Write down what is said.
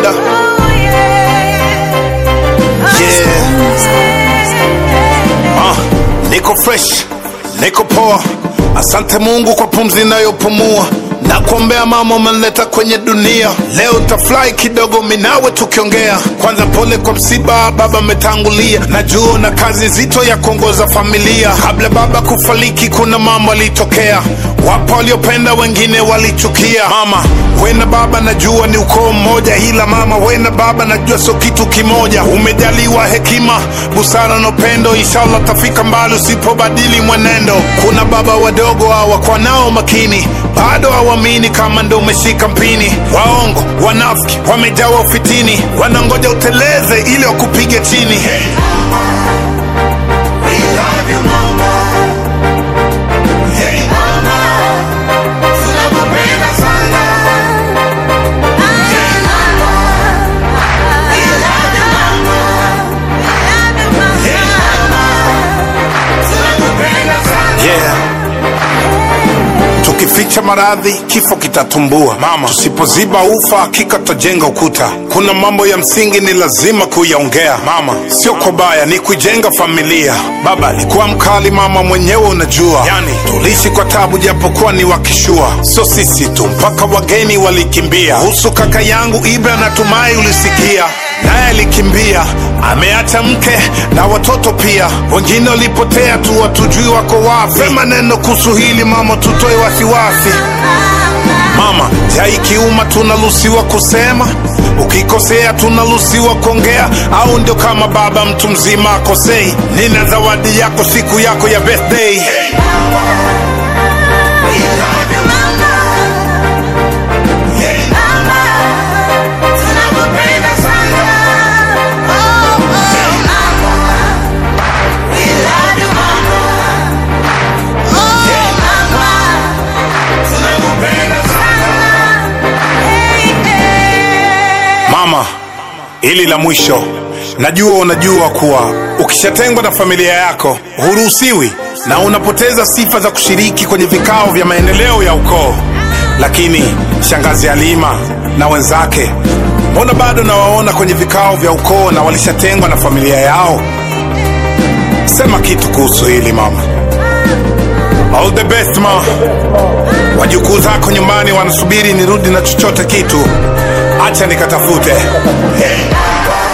Wonder. Yeah. Ah, niko fresh, niko poa. Asante Mungu kwa pumzi inayopumua na kuombea mama umenileta kwenye dunia. Leo tafurahi kidogo minawe tukiongea. Kwanza pole kwa msiba, baba ametangulia. Najua na kazi nzito ya kuongoza familia. Kabla baba kufariki, kuna mambo alitokea. Wapo waliopenda, wengine walichukia. Mama we na baba najua ni ukoo mmoja, ila mama we na baba najua sio kitu kimoja. Umejaliwa hekima, busara na upendo, inshallah tafika mbali usipobadili mwenendo. Kuna baba wadogo hawakuwa nao makini, bado hawamini kama ndo umeshika mpini. Waongo, wanafiki, wamejawa ufitini, wanangoja uteleze ili wakupige chini. Yeah. Tukificha maradhi kifo kitatumbua. Mama, tusipoziba ufa hakika tutajenga ukuta. Kuna mambo ya msingi ni lazima kuyaongea. Mama, sio kwa baya, ni kujenga familia. Baba alikuwa mkali, mama mwenyewe unajua. Yani tuliishi kwa tabu, japokuwa ni wakishua. Sio sisi tu, mpaka wageni walikimbia. Kuhusu kaka yangu Ibra, natumai ulisikia naye alikimbia, ameacha mke na watoto pia. Wengine walipotea tu, watujui wako wapi. Sema neno kuhusu hili mama, tutoe wasiwasi. Mama, ja ikiuma tunaruhusiwa kusema, ukikosea tunaruhusiwa kuongea, au ndio kama baba mtu mzima akosei? Nina zawadi yako siku yako ya birthday. Mama, hili la mwisho, najua unajua kuwa ukishatengwa na familia yako huruhusiwi na unapoteza sifa za kushiriki kwenye vikao vya maendeleo ya ukoo. Lakini shangazi Halima na wenzake, mbona bado nawaona kwenye vikao vya ukoo na walishatengwa na familia yao? Sema kitu kuhusu hili mama. All the best ma. Wajukuu zako nyumbani wanasubiri nirudi na chochote kitu, acha nikatafute. Hey.